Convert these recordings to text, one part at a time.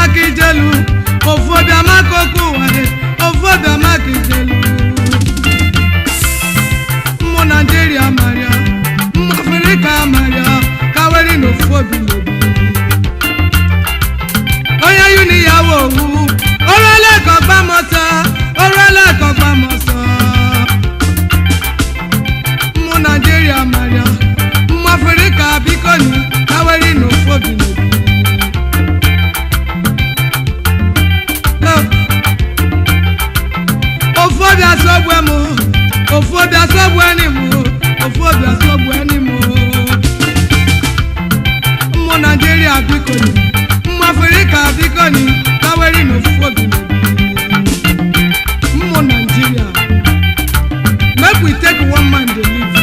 amaka ijelu ofu obi amaka okwu ụwa dị ofu obi amaka ijelu mmụ naijiria marịa mmụ afrịka marịa ka weri na ofu obi n'obi onye yuni ya wo owu orele ka ọgba m ọsọ orele ka ọgba m ọsọ mmụ naijiria marịa mmụ afrịka biko ni ka weri na ofu obi n'obi ofu obi asọgbu m ofu obi asọgbu ẹni m ofu obi asọgbu ẹni m mmụ naijiria biko ni mmụ afrịka biko ni kaweri na ofu obi n'obi mmụ naijiria make we take one man dey live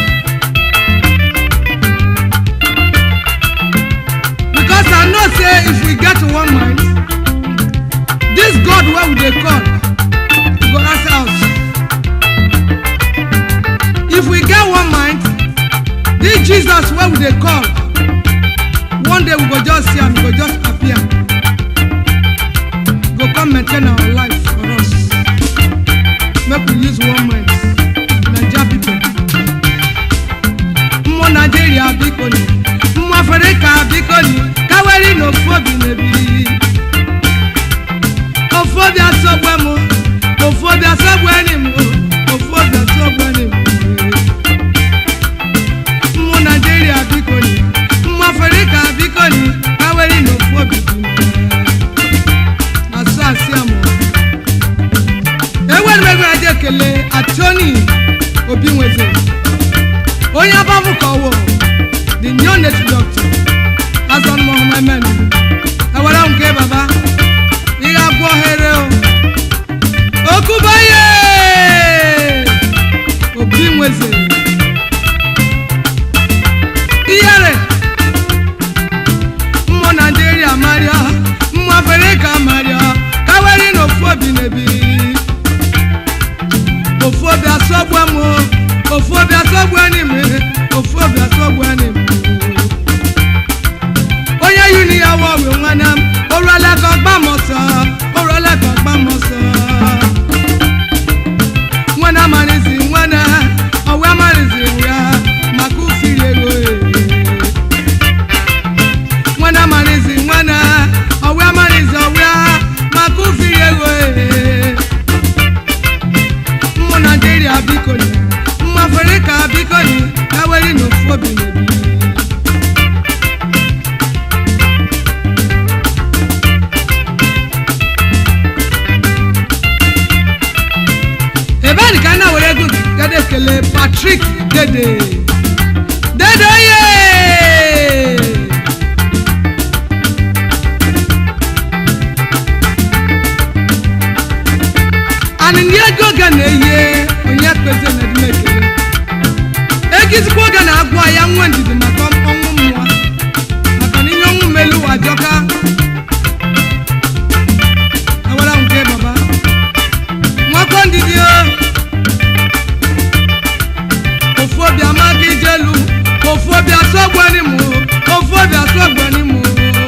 because i know say if we get one mind this god wey we dey call go answer us if we get one mind this jesus wey we dey call one day we go just see am he go just appear go come maintain our life for us make we use one mind naija people mmụ naijiria biko ni mmụ afrịka biko ni kaweri na ofu obi na-ebi ofu obi asọgbu m ofu obi asọgbu enyi m ofu obi asọgbu enyi m mmụ naijiria biko ni mmụ afrịka biko ni kaweri na ofu obi dị asụ asị amụ enwere m ego eji ekele atoni obi nweze onye abamụ ka ọwụ the new native doctor azọn mohammed ewere nke baba ị ga-agwọ ohere o okubaye obi nweze ihere mmụ naijiria marịa mmụ afrịka marịa kaweri na ofu obi na-ebi ofu obi asọgbu m ofu obi asọgbu enyi m ofu obi asọgbu enyi m onye yiri ya wọ ọwụ nwanne m oruola ka ọgba m ọsọ oruola ka ọgba m ọsọ nwanne amarizi nwanne ọwụ amarizi ya maka ufiri ego e. nwanne amarizi nwanne ọwụ amarizi ọwụ ya maka ufiri ego e. mmụ naijiria biko ni mmụ afrịka biko ni ya weri na ofu obi na-ebi ebe a dị ka a na-were ego gị gada ekele patrik dede dede ye anị ndị ego oge na-eye onye kpeze na edime ekele ego izikwa oge na-agwa ya nwe ndidi maka ọnwụ mmụọ maka na ihe ọnwụ melu ụwa jọka awara nke baba nwakọ ndidi o ofu obi amaka ijelu ofu obi asọgbu enyi m ofu obi asọgbu enyi m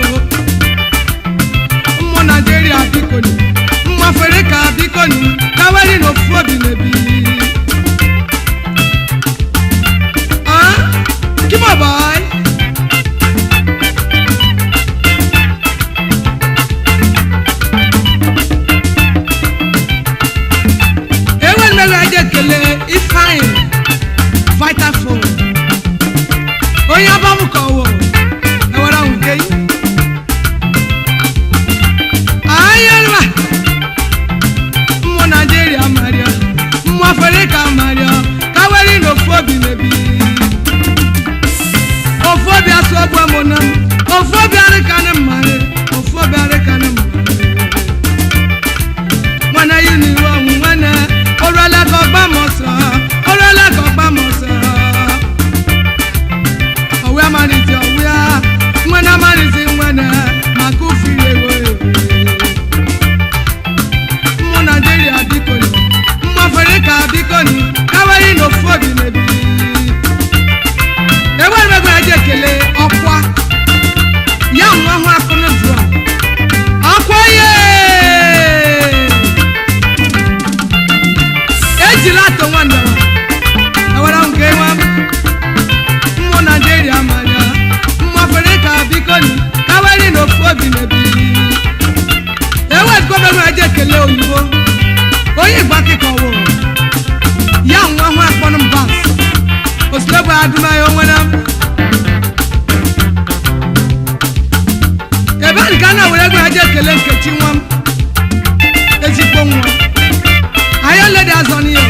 mmụ naijiria biko ni mmụ afrịka biko ni kaweri na ofu obi na-ebi oyibo onye igbo akịka ọwụ ya nwa hụ akpọnụ m bas osilebụ adụmaya onwere m ebe a ka a na-were ego ha ji ekele nkechi nwa m ezigbo nwa ahịa ledi azọ n'ihe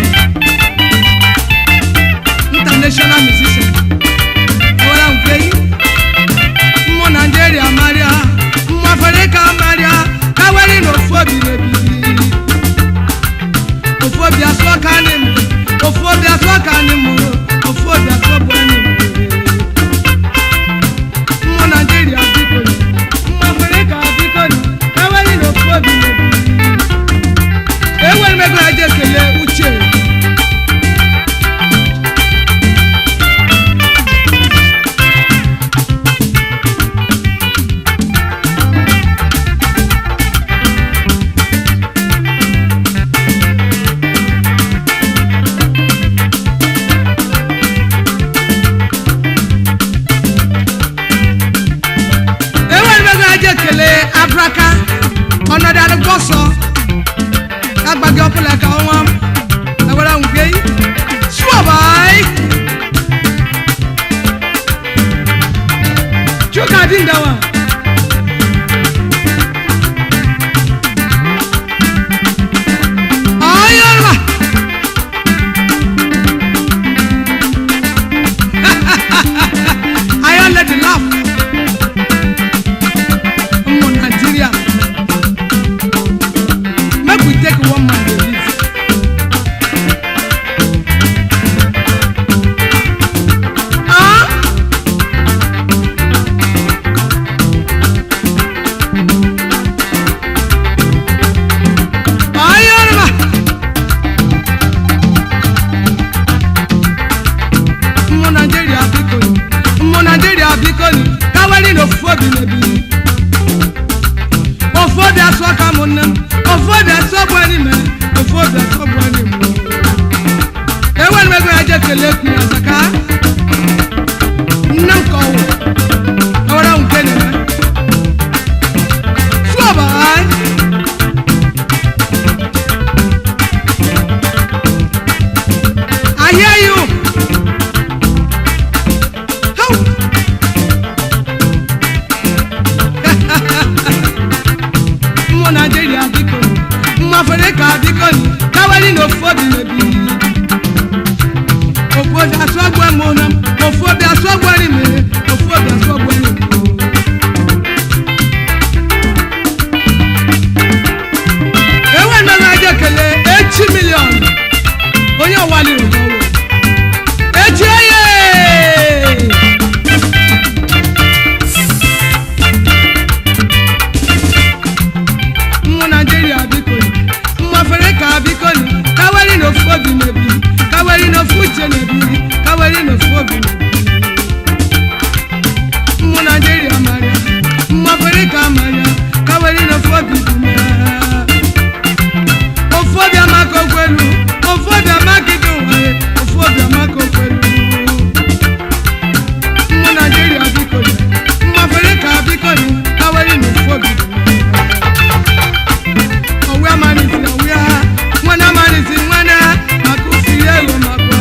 international musician ewere nke yi mmụ naijiria marịa mmụ afrịka marịa ka were na ofu obi na-ebili ofu obi asụ ọka anyị m ofu obi asụ ọka anyị m ofu obi asụ ọbụ anyị m mmụ naijiria biko mmụ afrịka biko ka were na ofu obi na-ebili enwere m ego ha ji ekele uche enwere m ego ha ji ekele abraka ọnọdụ adịgbọsọ agbaghị ọbụla ka ọnwa m ewere nke sụọbai chuka dị ndawa ọyọrọ ayọ lady laugh ụmụ Nigeria make we take one man dey live. Ah? Ah, Yoruba. Ụmụ Nigeria biko ni, ụmụ Nigeria biko ni, ka were n'ofu obi na-ebili. ofu obi asụ aka m nne m ofu obi asụ ọbụ enyi m ofu obi asụ ọbụ enyi m enwere m ego ya je kelee ekwu ya zaka nne m ka ọwụ ewere m nke na-eme sụọba ahịa ya Hau! mmụ naijiria biko mmụ afrịka biko kawari na ofu obi mebi ofu obi asụ ọgbụ emu na m ofu obi asụ ọgbụ eri mere ofu obi asụ ọgbụ eri mere enwe nnaga aja ekele echi milion onye ọwaliri n'ọwụ echi eye mmụ naijiria biko mmụ afrịka biko kawari na ofu obi na-ebi kawari na ofu uche na-ebi kawari na ofu obi na-ebi mmụ naijiria mara mmụ afrịka mara kawari na ofu obi dị na ofu obi amaka okwelu ofu obi amaka ide ụwa ya ofu obi amaka okwelu mmụ naijiria biko mmụ afrịka biko kawari na ofu obi dị na ọwụ amalisi ọwụ ya nwana amalisi nwana maka osi ya elu maka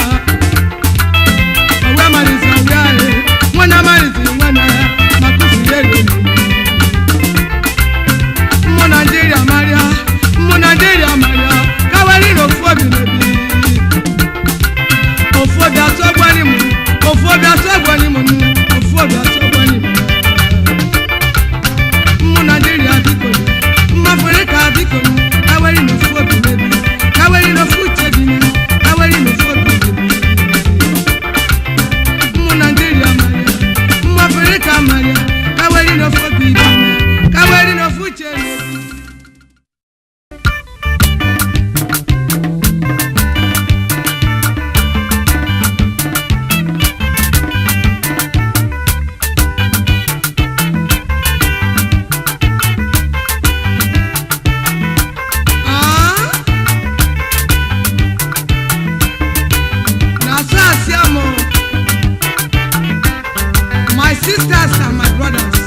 ọwụ amalisi ọwụ ya e nwana amalisi nwana maka osi ya elu mmụ naijiria marịa mmụ naijiria marịa kawari na ofu obi na-ebi ofu obi atụ ọgbani mụ ofu obi atụ ọgbani mụ ofu obi atụ ọgbani mụ mmụ naijiria biko mma afrịka biko kawari na ofu obi mebi kawari na ofu uche bi na kawari na ofu obi mebi mmụ naijiria maria mmụ afrịka maria kawari na ofu obi bi na kawari na ofu uche na-ebi Ah? Na so I see am o. My sisters and my brothers.